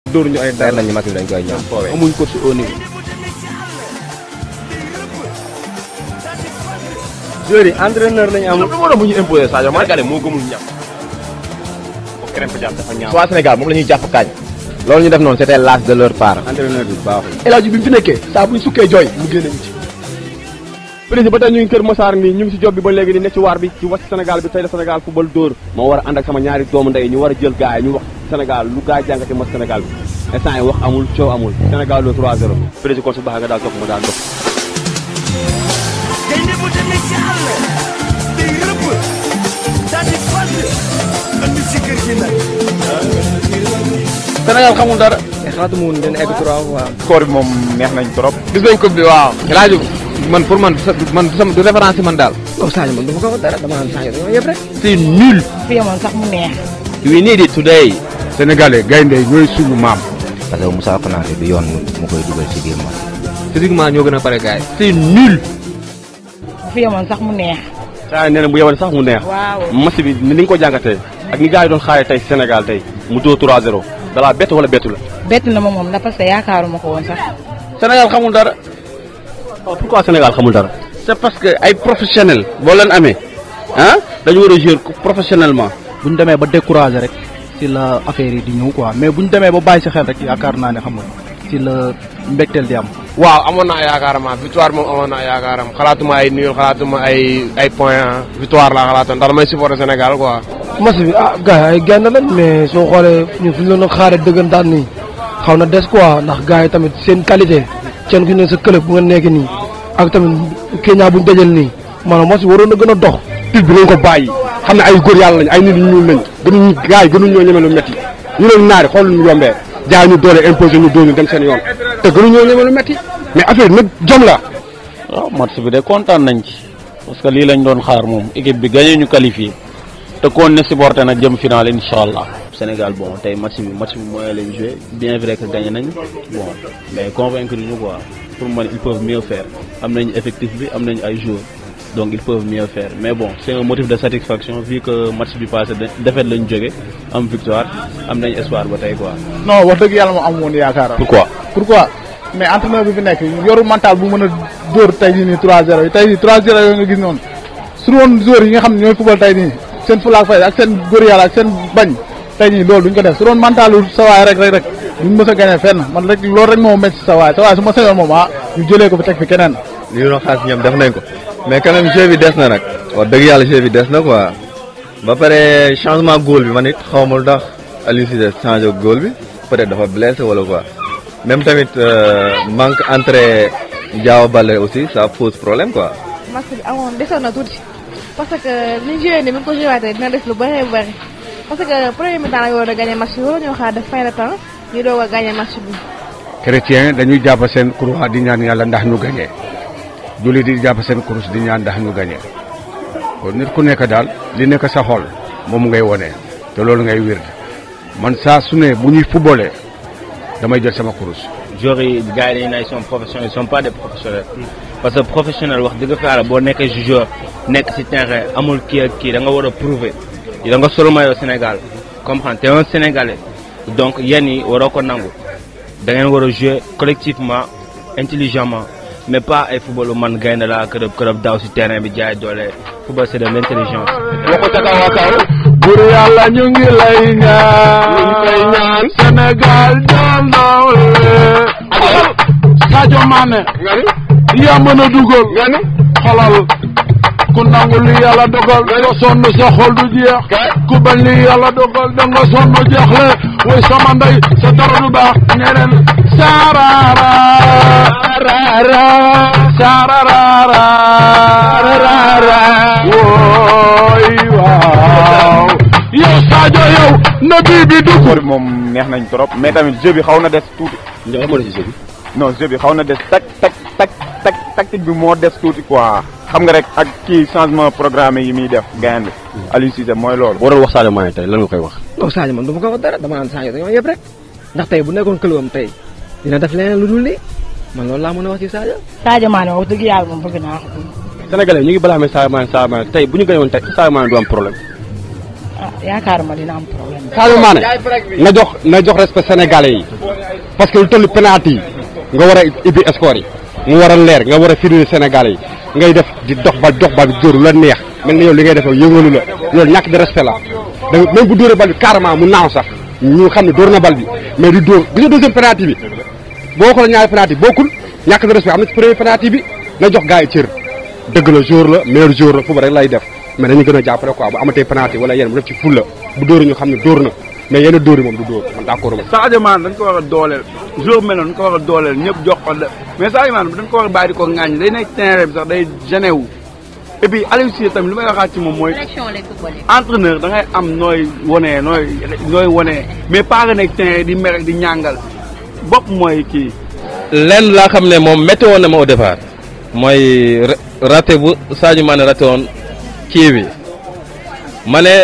dóor ñu ay leer dara nañu Macky dañ koy ñëw foowee amuñ coach au niveau. joueurs yi entraîneur lañu am. lu moo doon bu ñu imposé Sadio Mané Sénégalais moo gëmul ñam ko crème fa jàpp dafa ñaaw waa Sénégal moom la ñuy jàpp kaañ loolu ñu def noonu c'était l'âge de leur part entraîneur bi baaxul. El Hadji bi mu fi nekkee saa bu ñu sukkee jooy mu génne ñu ci. président ba tey ñu ngi Kër Massar nii ñu ngi si job bi ba léegi di nekk ci waar bi ci wax Sénégal bi tey la Sénégal football dóor moo war a ànd ak sama ñaari doomu ndey ñu war a jël gars yi ñu wax Sénégal lu gars yi jàngate mas Sénégal bi instant yi wax amul coow amul Sénégal lo 3-0 président kon su baax nga daal topp ma daal dox gaynde bu demee ci àll day rëbb daal di fàdd andi si kër gi nag Sénégal xamul dara. mais xalaatuma woon dina egg trois fois. score bi moom neex nañ trop gis nañ coupe bi waaw laaju man pour man man du sama du référence ci man daal non Sadio man dama ko wax dara dama naan Sadio dañoo yëpp rek. c'est nul fi yemoon sax mu neex we need it today Sénégalais gaynde ñooy suñu maam parce que Moussa Konaté du yoon mu koy dugal ci biir match physiquement ñoo gën a pare gars yi c'est nul fi yemoon sax mu neex saa yi nee na bu yewoon sax mu neex waaw match bi ni nga ko jàngatee ak ni gars yi doon xaare tey Sénégal tey mu dóor 3-0 dalaa bett wala bettu la bett na ma moom ndax parce que yaakaaruma ko woon sax Sénégal xamul dara. waaw pourquoi Sénégal xamul dara c'est parce que ay professionnel boo leen amee ah dañu war a jouer professionnellement bu ñu demee ba découragé rek ci la affaire yi di ñëw quoi mais bu ñu demee ba bàyyi si xel rek yaakaar naa ne xam nga ci la mbégteel di am. waaw amoon naa yaakaaram ah victoire moom amoon naa yaakaaram xalaatuma ay nul xalaatuma ay ay point ah victoire laa xalaatoon ndax damay supporter Sénégal quoi match bi ah gars yi ay genn lañ mais soo xoolee ñun suñu leen a xaaree dëggantaan nii xaw na des quoi ndax gars yi tamit seen qualité seen ku ne sa club bu nga nekk nii ak tamit Kenya buñ dajal nii maanaam match bi waroon na gën a dox. tit bi nañ ko bàyyi xam ne ay góor yàlla lañ ay nit ñu ñuul lañ gënuñu gars yi gënuñ ñoo ñeme lu métti ñu leen naari xool ñu yombee jaay ñu doole imposé ñu dóor ñu dem seen yoon te gënuñ ñoo ñeme lu métti mais affaire nag jom la waaw match bi de kontaan nañ ci parce que lii lañ doon xaar moom équipe bi gagné ñu qualifié te koon ne supporté nag jëm final incha allah Sénégal bon tey match bi match bi mooy lañ joué bien vrai que gagné nañ bon mais convaincre ñu quoi pour man ils peuvent mieux faire am nañ effectif bi am nañ ay joueurs donc ils peuvent mieux faire mais bon c'est un motif de satisfaction vu que match bi passé défaite lañ jóge am victoire am nañ espoir ba tey quoi. non wax dëgg yàlla moo am woon yaakaar. pourquoi. pourquoi mais entraîneur bi fi nekk yoru mental bu mën a dóor tey jii nii 3-0 yi tey jii 3-0 yooyu nga gis noonu su woon joueurs yi nga xam ne ñooy football tey nii seen fulaak fay ak seen góor yàlla ak seen bañ tey nii loolu duñ ko def su doon mentalu sa waay rek rek rek duñ mës a gagné fenn man rek loolu rek moo métti sa waay sa waay su ma sañoon moom ah ñu jëlee ko fi teg fi keneen. li ñu doon xaar si ñoom def nañ ko mais quand même jeu bi des na nag wax dëgg yàlla jeu bi des na quoi ba pare changement góol bi man it xaw ma lu tax Aliou Cissé changé góol bi peut-être dafa blessé wala quoi même tamit manque entrée Diao Baldé aussi ça pose problème quoi. match bi amoon desoon na tuuti parce que ni ñu joué nii bu ñu ko joué waatee dina des lu bëree bëri parce que premier mi-temps la ñu war a gagné match bi wala ñoo xaar def fin de temps ñu doog a gagné match bi. chrétien dañuy jàpp seen croix di ñaan yàlla ndax ñu gañee jullit di jàpp seen kurus di ñaan ndax ñu gañee kon nit ku nekk daal li nekk sa xol moom ngay wone te loolu ngay wér man saa su ne bu ñuy footballé damay jël sama kurus. joueurs yi gars yi dañu ne ils sont professionnels ils sont pas des professionnels parce que professionnel wax dëgg fa yàlla boo nekkee joueur nekk ci terrain amul kii ak kii da nga war a prouver da nga solo maillot Sénégal comprendre te un Sénégalais donc yéen yi waroo ko nangu da ngeen war a jouer collectivement intelligemment mais pas ay football man gaynde laa kërëb kërëb daw ci terrain bi jaay doole football c'est de l'intelligence. waxu ca kaw a kaw bur yàlla ñu ngi lay ñaan ñu koy ñaan Sénégal jël ndaw Sadio Mané yaa mën a dugal xolal ku nangu li yàlla dogal nga sonn sa xol du jeex ku bañ li yàlla dogal da nga sonn jeexle way sama ndey sa dara du baax ñeneen saarara rara saarara rara wooy waaw yow Sadio yow na bii bi dugg score bi moom neex nañ trop mais tamit jeu bi xaw na des tuuti Ndiaye moo des ci jeu bi. non jeu bi xaw na des tak tak tak tak tactique bi moo des tuuti quoi xam nga rek ak kii changement programme yi muy def gaynde bi Aliou Cissé mooy loolu boo doon wax Sadio Mané tey lan nga koy wax. non Sadio man dama ko wax dara dama naan Sadio dañoo yëpp rek ndax tey bu nekkoon këlwam tey dina def leneen lu dul lii man loolu laa mën a wax ci Sadio. Sadio Mané wax dëgg yàlla moom bëgg naa ko. Sénégalais ñu ngi balaa amee Sadio Mané Sadio Mané tey bu ñu gañoon tey Sadio Mané du am problème. ah yaakaaruma dina am problème. Sadio Mané na jox na jox respect sénégalais yi parce que lu toll penalty yi nga war a ibbi score yi mu war a leer nga war a firnde sénégalais yi ngay def di dox ba dox ba bi dóor lu la neex mel ni yow li ngay def yëngalu la loolu ñàkk de respect la da même bu dóoree bal bi carrément mu naaw sax ñu xam ne dóor na bal bi mais di dóor gis nga deuxième penalty bi boo xoolee ñaari penalty bokkul ñàkk de respect am na ci premier penalty bi na jox gars yi cër dëgg la jour la meilleur jour la foofu rek lay def mais dañu gën a jàppale quoi bu amatee penalty wala yenn bu def ci fulla bu dóor ñu xam ne dóor na mais yenn dóor yi moom du dóor man d'accord ma Sadio Mané dañ ko war a dooleel jour mel noonu dañ ko war a dooleel ñëpp jox ko de mais Sadio Mané dañ ko war a bàyyi di ko ŋaañ day nekk terrain bi sax day gêné wu et puis Aliou Cissé tamit li may waxaat ci moom mooy entraîneur da ngay am nooy wonee nooy nooy wonee mais pas nga nekk terrain di mer di ñàngal bopp mooy kii lenn laa xam ne moom métti woon na ma au départ mooy raté bu Sadio Mané raté woon kii bi ma ne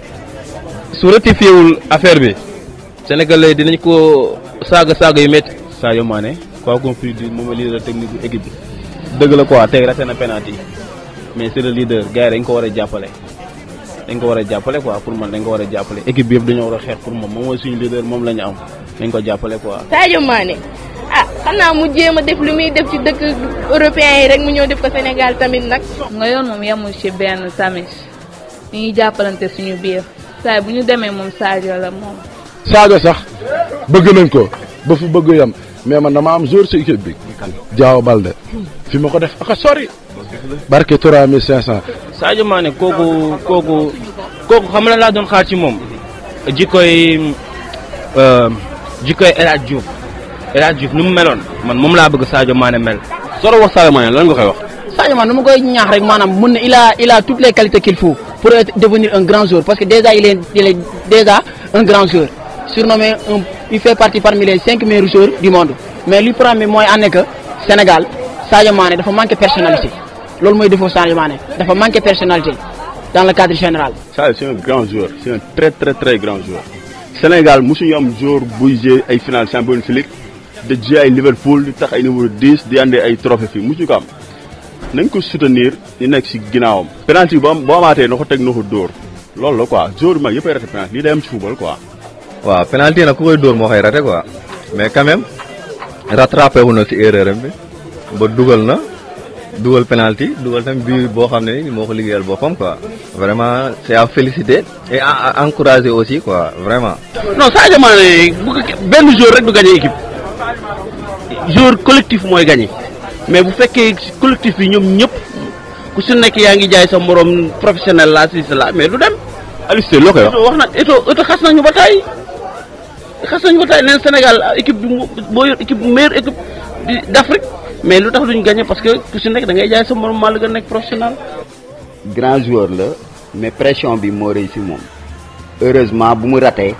su rectifié wul affaire bi Sénégalais dinañ ko saaga saaga yu métti. Sadio Mané quoi qu'on puisse dire moom leader technique bu équipe bi dëgg la quoi tey raté na penalty mais c'est le leader gars yi dañ ko war a jàppale dañ ko war a jàppale quoi pour man dañ ko war a jàppale équipe bi yëpp dañoo war a xeex pour moom moom mooy suñu leader moom la ñu am dañ ko jàppale quoi. Sadio Mané ah xanaa mu jéem a def lu muy def ci dëkk européen yi rek mu ñëw def ko Sénégal tamit nag. nga yoon moom yemul ci benn tamit ñuy jàppalante suñu biir saa bu ñu demee moom Sadio la moom. Sadio sax bëgg nañ ko ba fu bëgg yam mais man dama am jour si équipe bi Diao Balde fi ma ko def aka sori barke 3500 Sadio Mané kooku kooku kooku xam na laa doon xaar ci moom jikkoy jikkoy El Hadj Diouf El Hadj Diouf ni mu meloon man moom laa bëgg Sadio Mané mel. soo doon wax Sadio Mané lan nga koy wax. Sadio Mané nu ma koy ñaax rek maanaam mun na il a il a toutes les qualités qu'il faut pour être, devenir un grand joueur parce que déjà il est il est déjà un grand joueur surnommé un il fait partie parmi les cinq meilleurs joueurs du monde mais li problème bi mooy ànd que Sénégal Sadio Mané dafa manqué personnalité loolu mooy défaut Sadio Mané dafa manqué personnalité dans le cadre général. Sadio c'est un grand joueur c'est un très très très grand joueur Sénégal mosuñu am joueur buy jouer ay final Champions League de jouer ay Liverpool di tax ay numéro 10 di andi ay trophée fii mosuñu ko am nañ ko soutenir di nekk si ginnaawam. penalty boo boo amaatee na ko teg na ko dóor loolu la quoi joueur bi mag yëpp ay raté penalty lii day am ci football quoi. waaw penalty nag ku koy dóor moo koy raté quoi mais quand même rattrapé wu na si erreur am bi ba dugal na dugal penalty dugal tamit bii boo xam ne moo ko liggéeyal boppam quoi vraiment c'est à féliciter et à encourager aussi quoi vraiment. non Sadio Mané bu benn jour rek du gagné équipe jour collectif mooy gagné mais bu fekkee collectif bi ñoom ñëpp ku si nekk yaa ngi jaay sa morom professionnel la si la mais du dem. Aliou Cissé loo koy wax. wax na Eto Eto xas nañu ba taay xas nañu ba taay neen Sénégal équipe bi boo yor équipe meilleure équipe d'Afrique mais lu tax duñ gagné parce que ku si nekk da ngay jaay sa morom maa la gën a nekk professionnel. grand joueur la mais pression bi moo rëy si moom heureusement bu mu ratee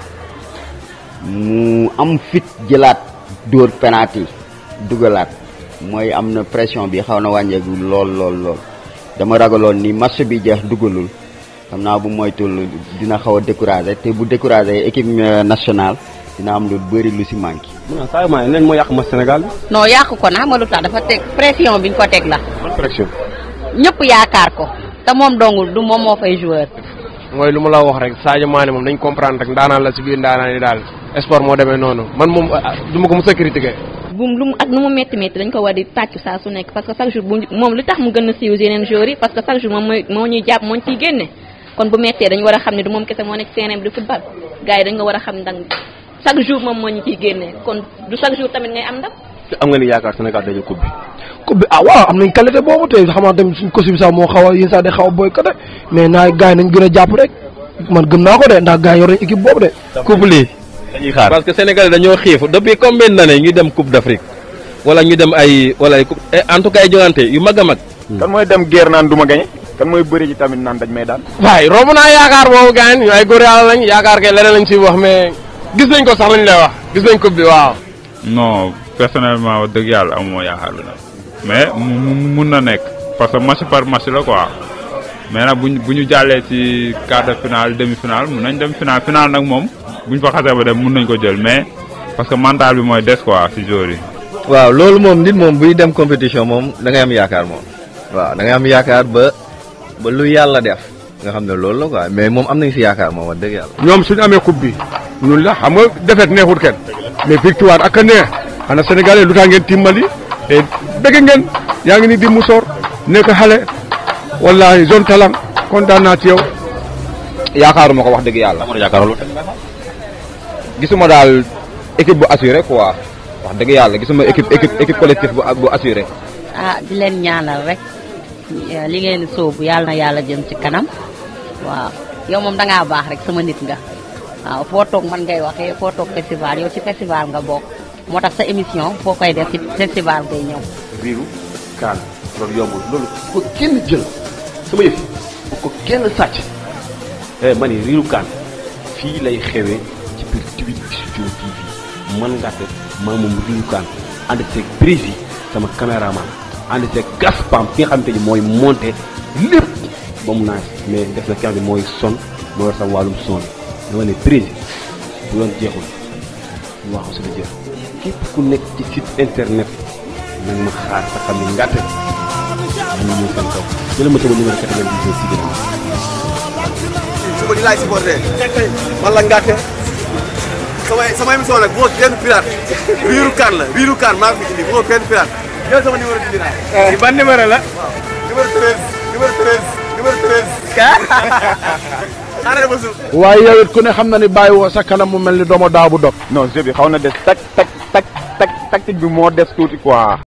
mu am fit jëlaat dóor penalty dugalaat mooy am na pression bi xaw na wàññeeku lool lool lool dama ragaloon ni match bi jeex dugalul xam naa bu moytul dina xaw a découragé te bu découragé équipe nationale dina am lu bëri lu si manqué. non Sadio Mané nañ moo yàq ma Sénégal bi. non yàq ko na xam nga lu tax dafa teg pression biñ ko teg la. pression. ñëpp yaakaar ko te moom dongul du moom moo fay joueur. mooy lu ma la wax rek Sadio Mané moom nañ comprendre rek ndaanaan la si biir ndaanaan yi daal sport moo demee noonu man moom du ma ko mos a critiquer. bu lu mu ak nu mu métti métti dañ ko war di tàcc saa su nekk parce que chaque jour bu moom li tax mu gën a siiw yeneen joueurs yi parce que chaque jour moom mooy moo ñuy jàpp moo ñu ciy génne kon bu méttee dañu war a xam ne du moom kese moo nekk terrain bi di football gars yi dañ nga war a xam ndax chaque jour moom moo ñu ciy génne kon du chaque jour tamit ngay am ndam. am nga ni yaakaar Sénégal dañu coupe bi. coupe bi ah waaw am nañ qualité boobu te xam naa tamit suñ coach bi sax moo xaw a yéen sax day xaw a boycotté mais naa gars yi nañ gën a jàpp rek man gëm naa ko de ndax gars yi yor nañ équipe boobu de. coupe lii dañuy xaar parce que Sénégal dañoo xiif depuis combien d'années ñu dem coupe d'Afrique wala ñu dem ay wala ay coupe en tout cas ay jogante yu mag a mag. kan mooy dem guerre naan du ma gañe kan mooy bëri ji tamit naan dañ may daan. waaye romb naa yaakaar boobu gaañ ñu ay góor yàlla lañ yaakaar kay leneen lañ ciy wax mais gis nañ ko sax lañ lay wax gis nañ coupe bi waaw. non personnellement wax dëgg yàlla amuma yaakaar bi nag mais mu mun na nekk parce que match par match la quoi mais nag buñ bu ñu jàllee ci quart de finale demi finale mun nañ dem finale finale nag moom buñ fa xasee ba dem mun nañ ko jël mais parce que mental bi mooy des quoi ci joueurs yi. waaw loolu moom nit moom buy dem compétition moom da ngay am yaakaar moom waaw da ngay am yaakaar ba ba lu yàlla def nga xam ne loolu la quoi mais moom am nañ si yaakaar moom wax dëgg yàlla. ñoom suñu amee coupe bi ñun la xam nga defet neexut kenn mais victoire ak a neex xana sénégalais lu tax ngeen timmali te bëgg ngeen yaa ngi ni di musoor nekk xale wallahi zone talang kontaan naa ci yow yaakaaruma ko wax dëgg yàlla. yaakaarul gisuma daal équipe bu assuré quoi wax dëgg yàlla gisuma équipe équipe équipe collectif bu bu assuré. ah di leen ñaanal rek li ngeen sóobu yàlla na yàlla jëm ci kanam waaw yow moom da ngaa baax rek sama nit nga waaw foo toog man ngay waxee foo toog festival yow ci festival nga bokk moo tax sa émission foo koy def ci festival ngay ñëw. riiru kaan loolu yombul loolu bu ko kenn jël sama yëf bu ko kenn sàcc eh ma ni riiru kaan fii lay xewee ci biir Twin Studio TV man Ngatte maa moom riiru kaan ànd seeg Brési sama caméraman ànd seeg Gaspam ki nga xamante ni mooy monté lépp ba mu naaj mais def na ki nga xam ne mooy son mooy yor sama wàllum son dama ne Brési bu doon jeexul ñu wax suñu jeex képp ku nekk ci site internet nag ma xaar sa xam ne Ngatte ñu ñëw seen kaw jëlee ma sama numéro 98 ci ginnaaw. suba di laay supporté man la Ngatte sama sama émission nag bu ko kenn pirate riiru kaan la riiru kaan maa ngi fi indi bu ko kenn pirate jël sama numéro di dinaa di ban numéro la waaw numéro 13 numéro 13 numéro 13 xaaral ba suuf waaye yow it ku ne xam na ni bàyyi woo sa kanam mu mel ni doomu daaw bu dog non jeu bi xaw na des tak tak tak tak tactique bi moo des tuuti quoi